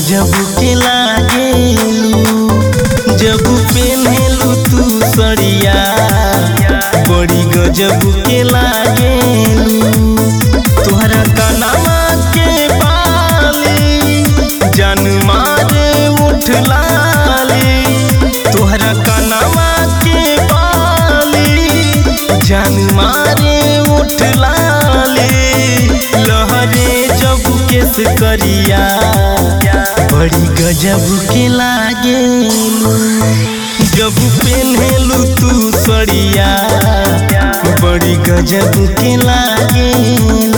गजब के लागेलू जब पेन्हेलू तू सड़िया बड़ी गजब के लागेलू तोहरा कनमा के बाली जान मारे उठ लाली तोहरा कनमा के बाली जान मारे उठ लाली लहरे जब केस करिया बड़ी गजब के लागेलू जब पेन्हेलू तू सड़िया बड़ी गजब के लागेलू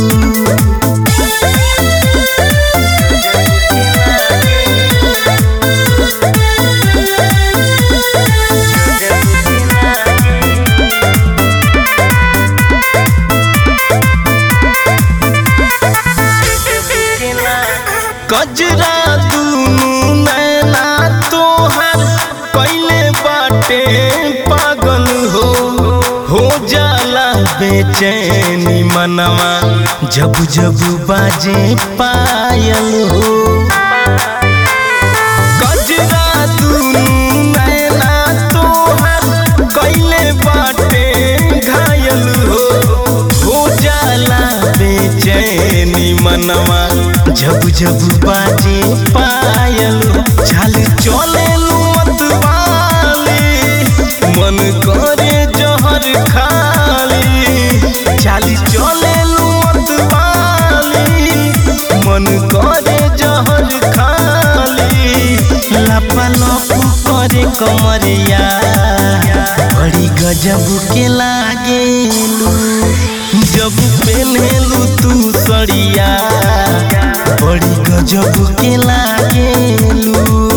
कजरा दुनू नैना तोहर कैले बाटे पागल हो हो जाला बेचैनी मनवा जब जब बाजे पायल हो कजरा दुनू नैना तोहर कैले बाटे घायल हो हो जाला बेचैनी मनवा जब जब बाजे पायल चाल चले मतवाली मन करे जहर खाली चाल चले मतवाली मन करे जहर खाली लपा लप करे कमरिया बड़ी गजब के लागेलू जब पेन्हेलू तू सड़िया बड़ी गजब के लागेलू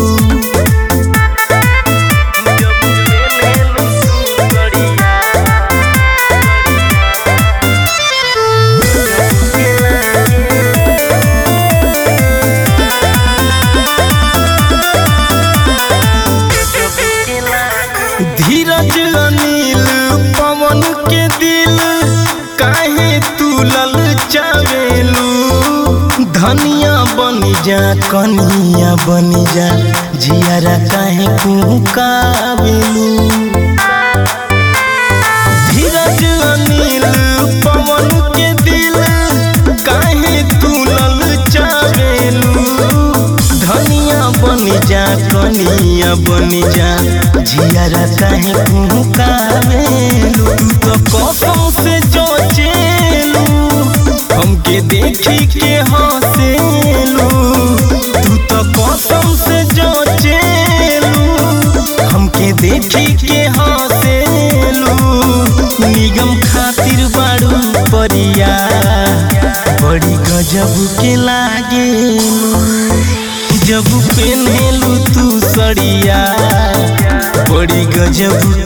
धीरज अनिल पवन के दिल काहे तू ललचावेलू धनिया बनी जा कनिया बनी जा जियारा काहे कुकावेलू धीरज अनिल पवन के दिल काहे तू ललचावेलू धनिया बनी जा कनिया बनी जा जियारा काहे कुकावेलू तू तो कसम से जोचेलू हमके देखी के हंसेलू तू तो कसम से जोचेलू हमके देखी के हंसेलू निगम खातिर बाड़ू परिया बड़ी गजब के लागेलू जब पेन्हेलू तू सड़िया बड़ी गजब